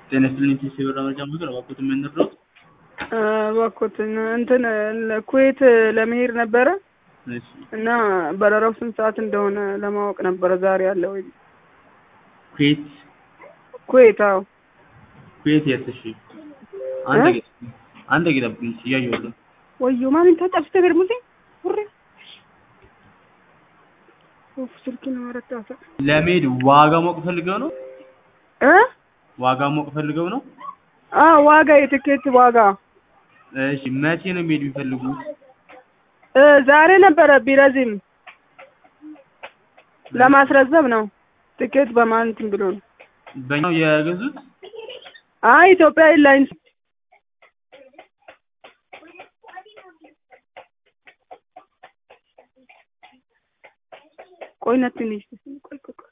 ጤና ይስጥልኝ ፒሲ ብር መረጃ ምክር እባክዎት የምንረዳዎት? እባክዎትን እንትን ኩዌት ለመሄድ ነበረ እሺ እና በረራው ስንት ሰዓት እንደሆነ ለማወቅ ነበረ ዛሬ አለ ወይ? ኩዌት ኩዌት አዎ ኩዌት የት? እሺ አንድ ጊዜ አንድ ጊዜ ጠብቁኝ እያየሁት ነው። ወዮ ማሚን ታጣፍተ ገርሙዜ ውሬ ኡፍ ስልኬን መረዳታ ለመሄድ ዋጋ ማወቅ ፈልገው ነው? እ ዋጋ ማወቅ ፈልገው ነው? አ ዋጋ የትኬት ዋጋ እሺ መቼ ነው መሄድ የሚፈልጉት? እ ዛሬ ነበረ ቢረዝም ለማስረዘም ነው። ትኬት በማን እንትን ብሎ ነው? በኛው የገዙት? አይ ኢትዮጵያ ኤርላይንስ ቆይ ነትንሽ ቆይ ቆይ ቆይ